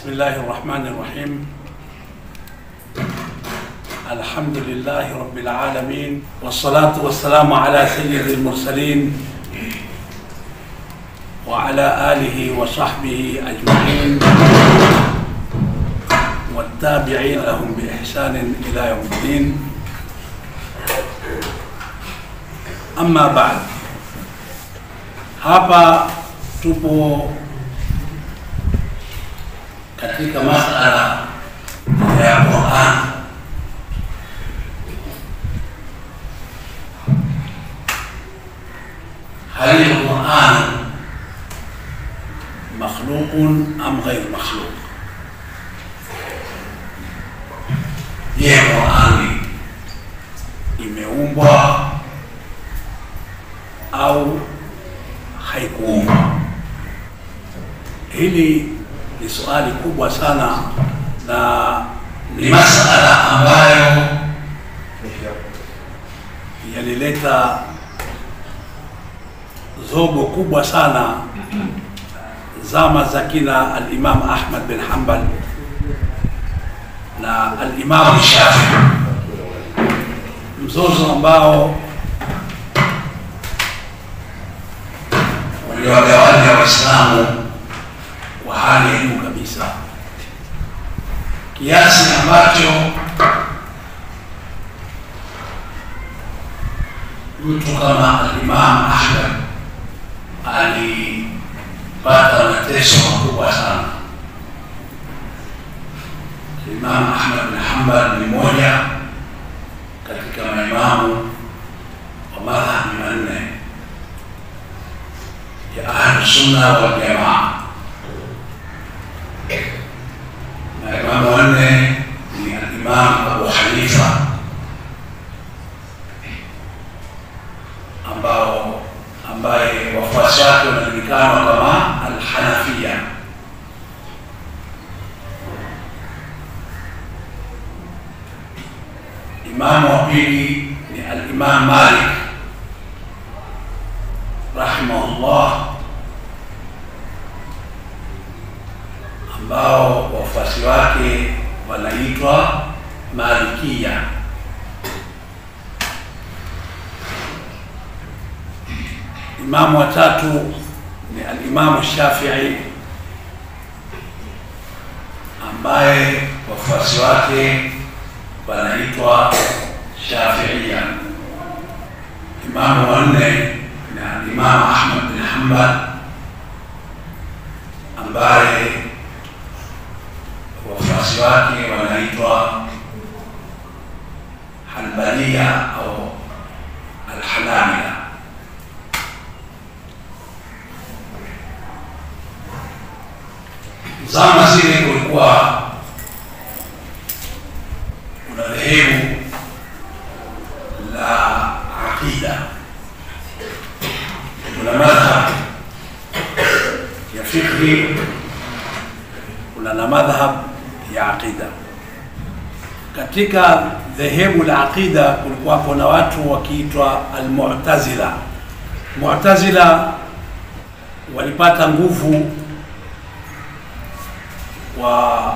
بسم الله الرحمن الرحيم الحمد لله رب العالمين والصلاة والسلام على سيد المرسلين وعلى آله وصحبه أجمعين والتابعين لهم بإحسان إلى يوم الدين أما بعد hapa tupo katika masala ya Qur'an هل القرآن مخلوق أم غير مخلوق؟ Je, Qur'ani imeumbwa au haikuumbwa? Hili ni swali kubwa sana na ni masala ambayo yalileta zogo kubwa sana zama za kina al-Imam Ahmad bin Hanbal na al-Imam Shafi, mzozo ambao uliwagawanya Waislamu kwa hali ya juu kabisa, kiasi ambacho mtu kama al-Imam Ahmad alipata mateso makubwa sana. Imam Ahmad bin Hanbal ni moja katika maimamu wa madhhabi manne ya Ahlusunna wal Jamaa. Maimamu wanne ni al-Imam Abu Hanifa ambao ambaye wafuasi wake wanajulikana kama Alhanafia. Imamu wa pili ni Alimam Malik rahimahullah, ambao wafuasi wake wanaitwa Malikia. Imamu wa tatu ni alimamu Shafii ambaye wafuasi wake wanaitwa Shafiia. Imamu wa nne ni alimamu Ahmad bin Hanbal ambaye wafuasi wake wanaitwa Hanbalia au Alhanabila. Zama zile kulikuwa kuna dhehebu la aqida, kuna madhhab ya fikhi, kuna na madhhab ya aqida. Katika dhehebu la aqida kulikuwa kuna watu wakiitwa Almu'tazila. Mu'tazila walipata nguvu wa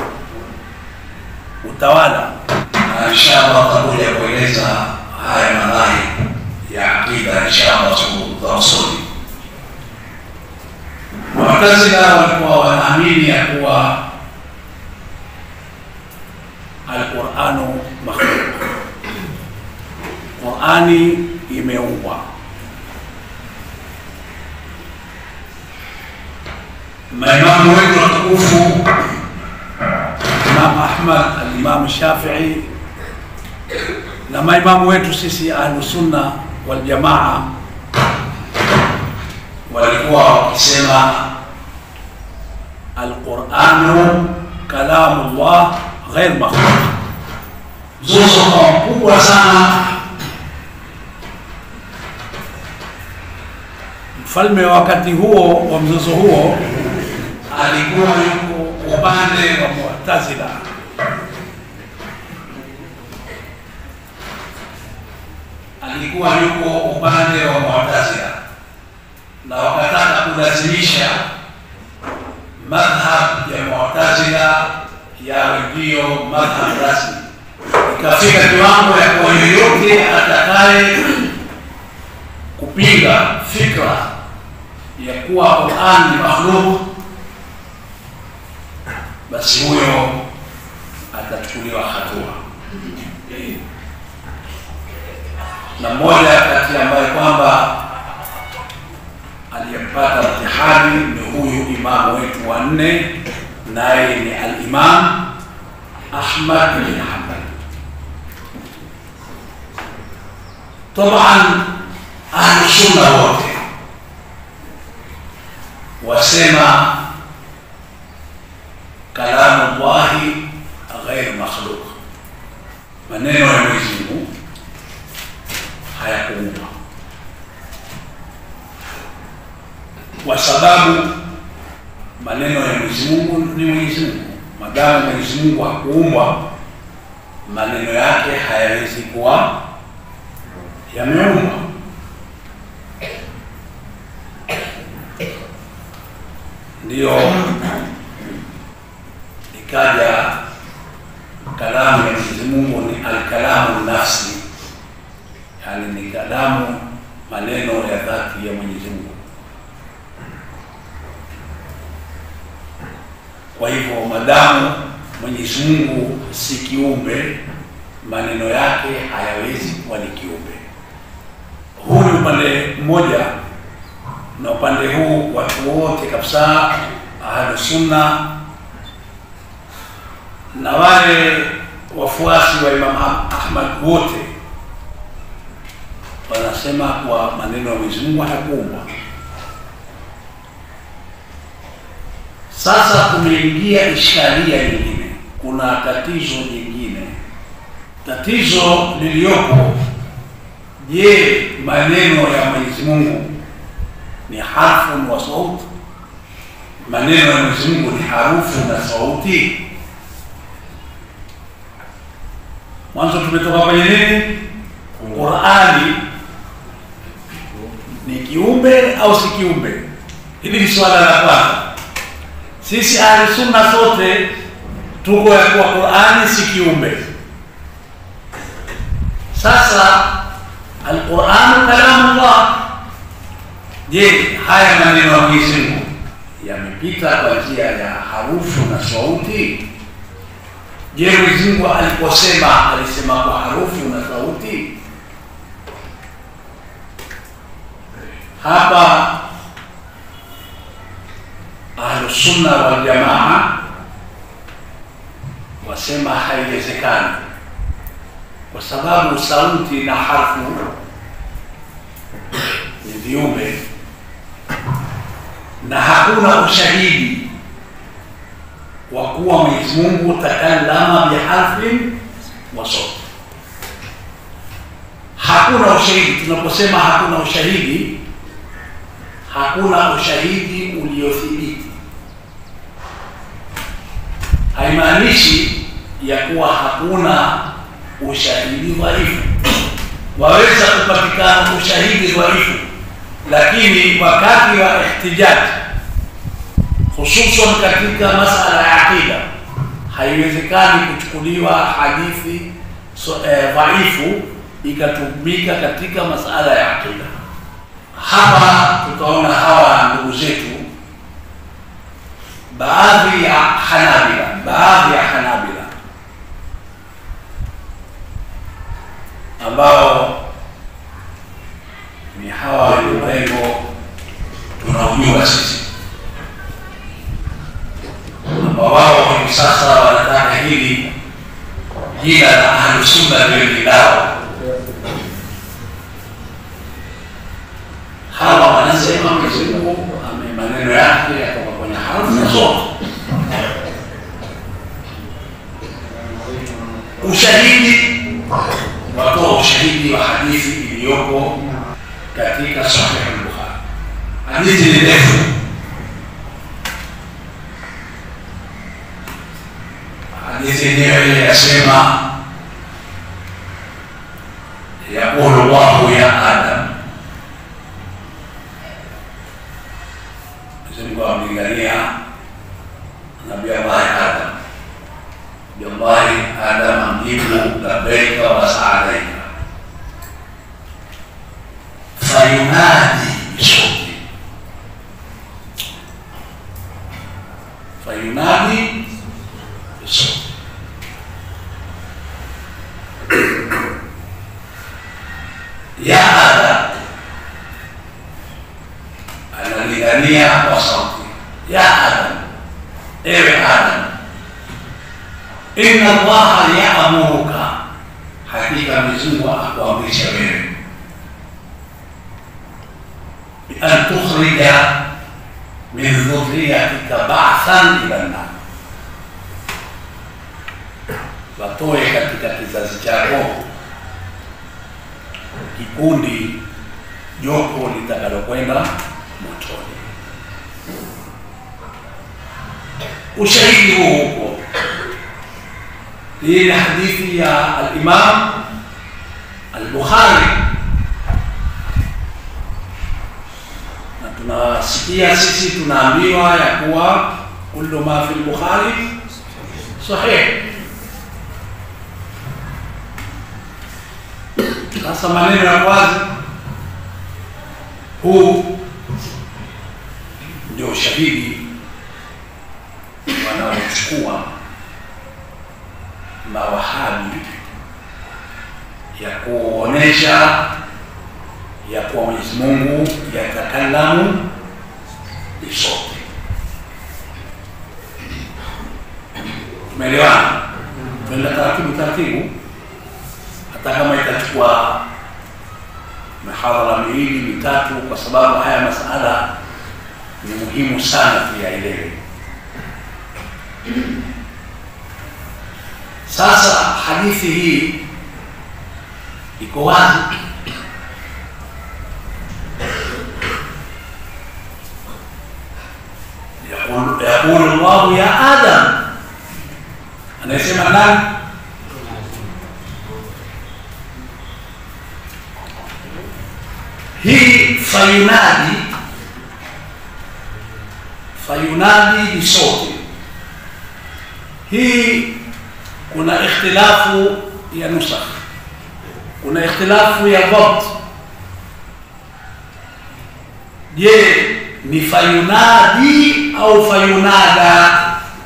utawala na inshallah tutakuja kueleza haya madhari ya aqida inshallah tutawasuli. Mu'tazila walikuwa wanaamini ya kuwa alquranu makhluq, Qurani imeumbwa. Maimamu wetu watukufu Imam Ahmad, al-Imam Shafi'i na maimamu wetu sisi Ahlusunna wal Jamaa walikuwa wakisema alquranu kalamullah ghair makhluq. Mzozo mkubwa sana. Mfalme wa wakati huo wa mzozo huo alikuwa yuko upande wa Mu'tazila. Alikuwa yuko upande wa Mu'tazila na wakataka kulazimisha madhhab ya Mu'tazila ikafika kiwango ya kuwa yoyote atakaye kupinga fikra ya kuwa Qur'an ni makhluk, basi huyo atachukuliwa hatua. Na mmoja kati ambaye kwamba aliyempata mtihani ni huyu imamu wetu wa nne, naye ni al-Imam Ahmad bin Hanbal. Taban ahlusunna wote wasema kalamu llahi ghair makhluq, maneno ya Mwenyezi Mungu hayakuumbwa, kwa sababu maneno ya Mwenyezi Mungu ni Mwenyezi Mungu. Madamu Mwenyezi Mungu hakuumbwa, maneno yake hayawezi kuwa yameumbwa. Ndiyo ikaja kalamu ya Mwenyezi Mungu ni alkalamu nafsi, yaani ni kalamu, maneno ya dhati ya Mwenyezi Mungu. Kwa hivyo madamu Mwenyezi Mungu si kiumbe, maneno yake hayawezi kuwa ni kiumbe. Huu ni upande mmoja, na upande huu watu wote kabisa ahlu sunna na wale wafuasi wa Imam Ahmad wote wanasema kwa maneno ya Mwenyezi Mungu hayakuumbwa. Sasa kumeingia ishkalia nyingine, kuna tatizo jingine. Tatizo liliyopo, je, maneno ya Mwenyezi Mungu ni harfu wa sauti? Maneno ya Mwenyezi Mungu ni harufu na sauti? Mwanzo tumetoka kwenye nini? Qur'ani ni kiumbe au si kiumbe? Hili ni swala la kwanza. Sisi ahli sunna sote tuko ya kuwa Qur'ani si kiumbe. Sasa al-Qur'an kalamullah. Je, haya maneno ya Mwenyezi Mungu yamepita kwa njia ya harufu na sauti? Je, Mwenyezi Mungu aliposema alisema kwa harufu na sauti? Hapa Ahlusunna wal Jamaa wasema haiwezekani, kwa sababu sauti na harfu ni viumbe na hakuna ushahidi wa kuwa Mwenyezi Mungu takallama biharfin wa sauti. Hakuna ushahidi. Tunaposema hakuna ushahidi, hakuna ushahidi uliothibiti. Haimaanishi ya kuwa hakuna ushahidi dhaifu. Waweza kupatikana ushahidi dhaifu, lakini wakati wa ihtijaji hususan katika masala ya aqida haiwezekani kuchukuliwa hadithi so, eh, dhaifu ikatumika katika masala ya aqida. Hapa tutaona hawa ndugu zetu, baadhi ya Hanabila, baadhi ya Hanabila ambao ni hawa wenye mrengo tunaujua sisi ambao wao hivi sasa wanataka hili jina la Ahlusunna liwe ni lao. Hawa wanasema Mwenyezi Mungu ame maneno yake yatoka kwenye harufu na sauti. Ushahidi, watoa ushahidi wa hadithi iliyoko katika Sahih al-Bukhari. Hadithi ni ndefu hadithi yenyewe yasema, yaqulu llahu ya Adam, Mwenyezi Mungu amlingania Nabii Allahi Adam, Nabii Allahi Adam unajibu labbaika wa saadaika. Fayunadi bisauti, fayunadi bisauti. Ya Adam, analingania kwa sauti, ya Adam, ewe Adam, inna Allaha yaamuruka, hakika Mwenyezi Mungu akuamrisha wewe bian tukhrija min dhurriyatika ba'than ila nnar, watoe katika kizazi chako kikundi jopo litakalokwenda motoni. Ushahidi huu huko, hii ni hadithi ya al-Imam al-Bukhari, na tunasikia sisi tunaambiwa ya kuwa kullu ma fi al-Bukhari sahih. Sasa maneno ya kwanza huu ndio ushahidi wanaochukua mawahabi ya kuonesha ya kuwa Mwenyezi Mungu yatakalamu bisote. Tumeelewana? Tuenda taratibu taratibu hata kama itachukua mihadhara miwili mitatu, kwa sababu haya masala ni muhimu sana tuyaelewe. Sasa hadithi hii iko wazi, yaqulu Allahu ya Adam, anayesema nani? hii fayunadi fayunadi bisauti hii, kuna ikhtilafu ya nusakh, kuna ikhtilafu ya dhabt. Je, ni fayunadi au fayunada?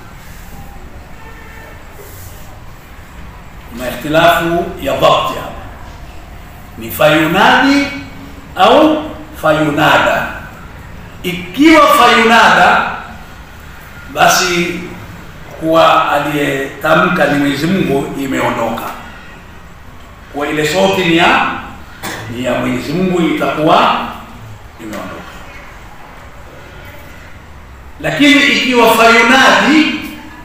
Kuna ikhtilafu ya dhabt hapa, ni fayunadi au fayunada. Ikiwa fayunada, basi kuwa aliyetamka ni Mwenyezi Mungu imeondoka, kwa ile sauti ni ya ni ya Mwenyezi Mungu itakuwa imeondoka. Lakini ikiwa fayunadi,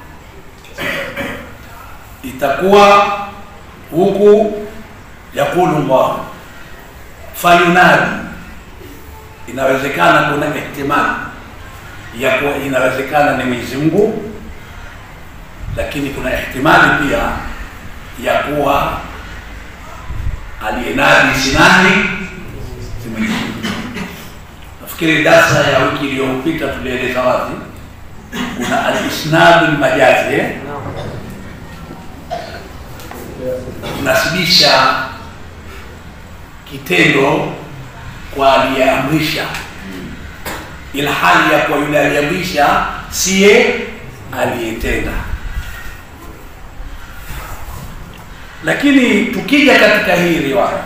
itakuwa huku yaqulu Allah fayunadi inawezekana, kuna ihtimali ya kuwa inawezekana ni Mwenyezi Mungu, lakini kuna ihtimali pia ya kuwa aliyenadi si nani? Si Mwenyezi Mungu. Nafikiri darsa ya wiki iliyopita tulieleza wazi kuna al-isnadu al-majazi eh? unasibisha kitendo kwa aliyeamrisha, ila hali ya kwa yule aliyeamrisha siye aliyetenda. Lakini tukija katika hii riwaya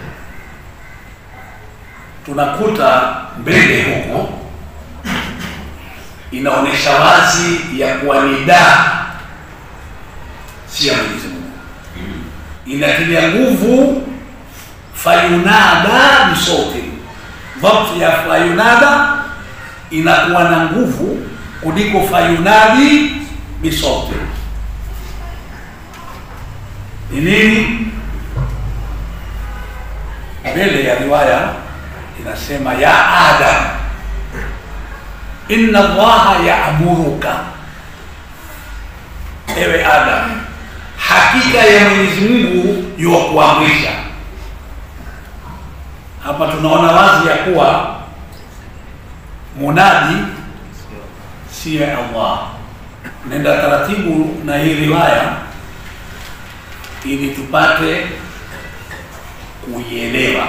tunakuta mbele huko inaonyesha wazi ya kuwa ni daa si ya Mwenyezi Mungu, inatilia nguvu fayunada bisauti. Dhabt ya fayunada inakuwa na nguvu kuliko fayunadi bisauti. Ni nini? Mbele ya riwaya inasema ya Adam, inna Allaha yaamuruka, ewe Adam, hakika ya Mwenyezi Mungu yuwakuamrisha hapa tunaona wazi ya kuwa munadi siye Allah. Nenda taratibu na hii riwaya ili tupate kuielewa.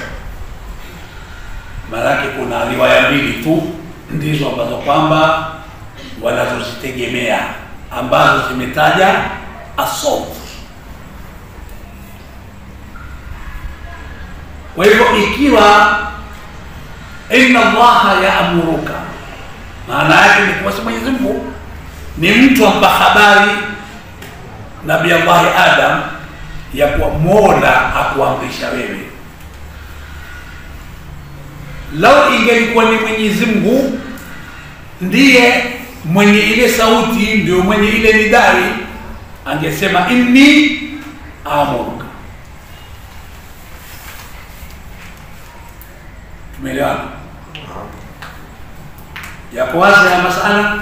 Maanake kuna riwaya mbili tu ndizo ambazo kwamba wanazozitegemea ambazo zimetaja assault. Kwa hivyo ikiwa inna Allaha yaamuruka, maana yake ni kuwa Mwenyezi Mungu ni mtu ampa habari Nabii Allahi Adam ya kuwa Mola akuamrisha wewe. Lau ingelikuwa ni Mwenyezi Mungu ndiye mwenye ile sauti, ndio mwenye ile nidari, angesema inni amuruka. Tumeelewana? Yako wazi ya masala?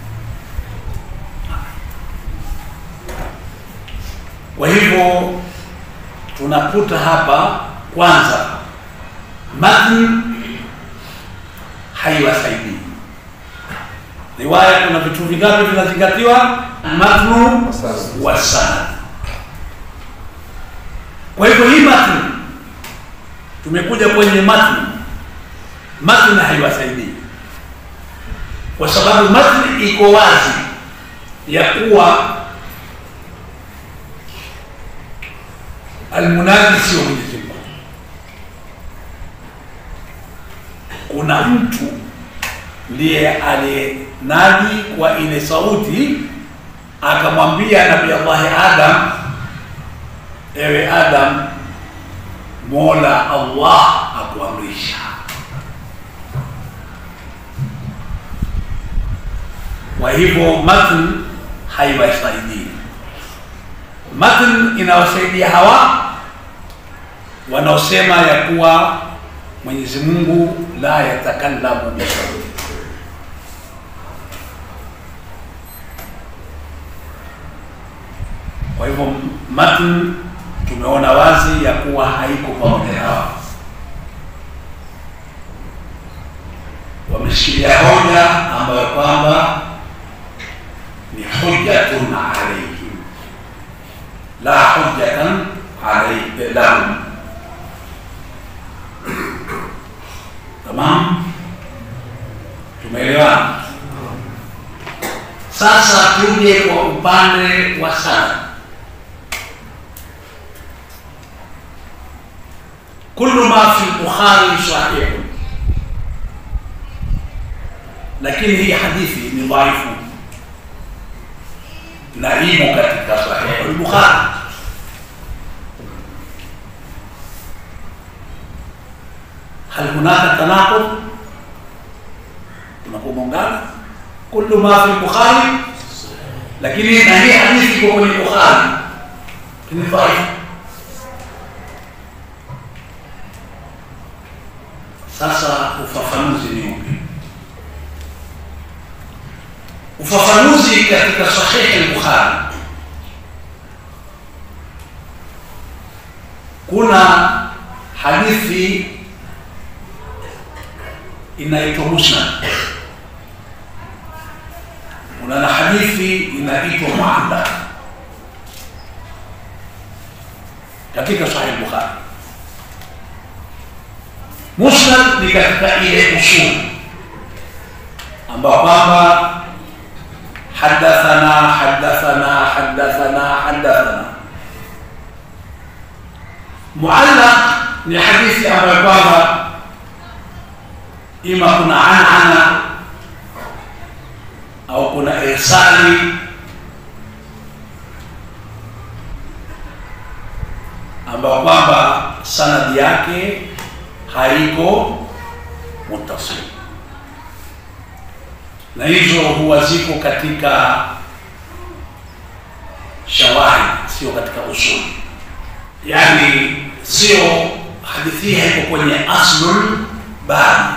Kwa hivyo tunakuta hapa kwanza, matn haiwasaidii riwaya. Kuna vitu vingapi vinazingatiwa? Matnu wa sanad. Kwa hivyo hii matn, tumekuja kwenye matn, matn haiwasaidii kwa sababu matn iko wazi ya kuwa almunadi sio Mwenyezi Mungu. Kuna mtu ndiye aliyenadi kwa ile sauti, akamwambia Nabii Allahi Adam, ewe Adam, Mola Allah akuamrisha. Kwa hivyo matn haiwasaidii matn inawasaidia hawa wanaosema ya kuwa Mwenyezi Mungu la yatakallamu bisauti. Kwa hivyo matn tumeona wazi ya kuwa haiko pamoja hawa, wameshikilia hoja ambayo kwamba ni hujjatun alayhim la hujjatan alayhi lahum. Tamam, tumeelewana. Sasa tuje kwa upande wa sanad. Kullu ma fi Bukhari sahih, lakini hii hadithi ni dhaifu na imo katika Sahih al-Bukhari. Hal hunaka tanaqud, kuna kumongana kullu ma fi Bukhari, lakini na hii hadithi iko kwenye Bukhari ni dhaifu. Sasa ufafanuzi ni upi? Ufafanuzi katika Sahih al-Bukhari, kuna hadithi inaitwa musnad, kuna na hadithi inaitwa muallaq katika Sahih al-Bukhari. Musnad ni katika ile usul ambao kwamba hadathana hadathana hadathana hadathana. Muallaq ni hadithi ambayo kwamba ima kuna anana au kuna irsali ambayo kwamba sanadi yake haiko muttasil na hizo huwa ziko katika shawahid, sio katika usul. Yani sio hadithi hii haiko kwenye aslul babi,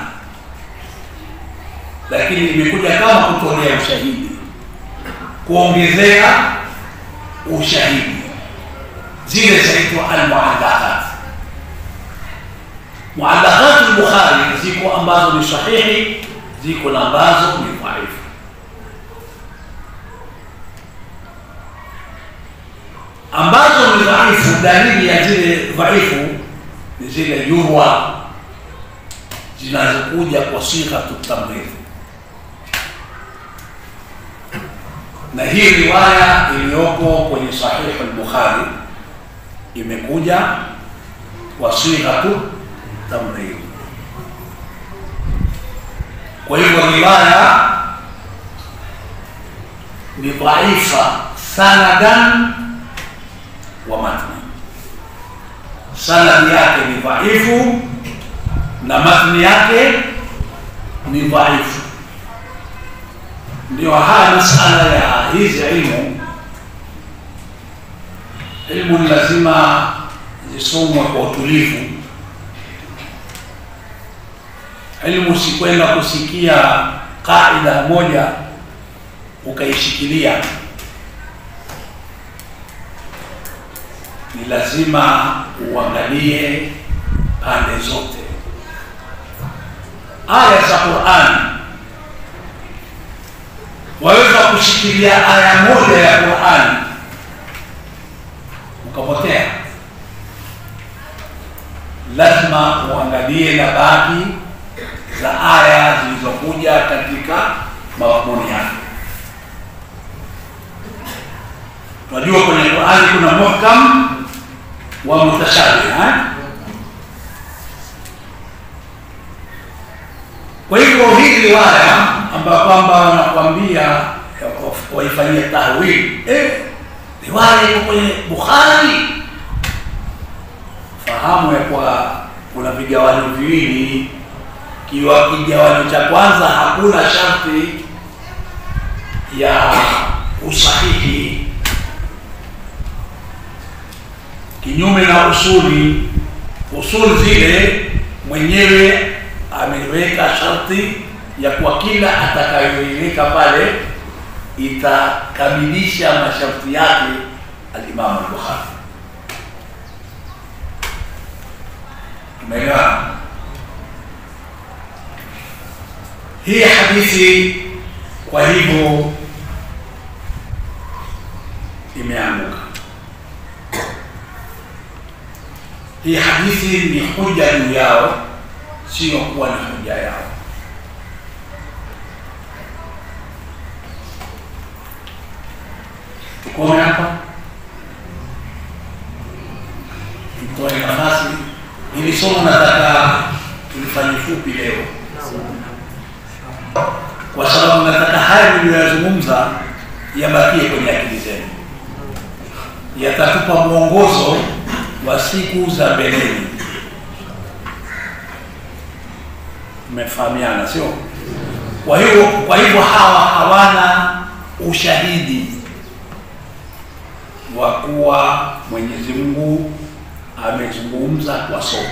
lakini imekuja kama kutolea ushahidi, kuongezea ushahidi. Zile zaitwa almuallaqat. Muallaqat al-Bukhari ziko ambazo ni sahihi ziko na ambazo ni dhaifu. ambazo ni dhaifu. Dalili ya zile dhaifu ni zile yurwa zinazokuja kwa sighatu tamridh, na hii riwaya iliyoko kwenye Sahihu al-Bukhari imekuja kwa sighatu tamridh. Kwa hivyo riwaya ni dhaifa sanadan wa matni, sanadi yake ni dhaifu na matni yake ni dhaifu. Ndio haya masala ya hizi ilmu, ilmu ni lazima zisomwe kwa utulivu. Ilmu si kwenda kusikia kaida moja ukaishikilia. Ni lazima uangalie pande zote. Aya za Qur'an, waweza kushikilia aya moja ya Qur'an ukapotea. Lazima uangalie na baki za aya zilizokuja katika madhumuni yake. Tunajua kwenye Qur'ani kuna muhkam wa mutashabih eh? Kwa hivyo hii riwaya ambayo kwamba wanakwambia waifanyie tahwili eh, riwaya iko kwenye Bukhari, fahamu ya kwa kuna vigawanyo viwili. Kiwa kigawanyo cha kwanza hakuna sharti ya usahihi, kinyume na usuli. Usuli zile mwenyewe ameweka sharti ya kwa kila atakayoiweka pale itakamilisha masharti yake alimamu al-Bukhari. Tumeelewana? Hii hadithi kwa hivyo imeanguka. Hii hadithi ni hoja juu yao, sio kuwa ni hoja yao. Tukome hapa, tutoe nafasi. Hili somo nataka tulifanye fupi leo, kwa sababu nataka haya niliyoyazungumza yabakie kwenye akili zenu, yatatupa mwongozo wa siku za mbeleni. Mmefahamiana, sio? Kwa hiyo kwa hivyo hawa hawana ushahidi wa kuwa Mwenyezi Mungu amezungumza kwa sauti,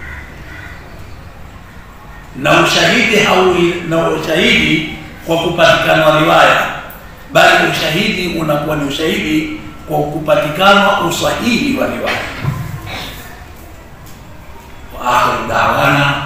na ushahidi haui na ushahidi kwa kupatikana riwaya, bali ushahidi unakuwa ni ushahidi kwa kupatikana usahihi wa riwaya. wa akhiru da'wana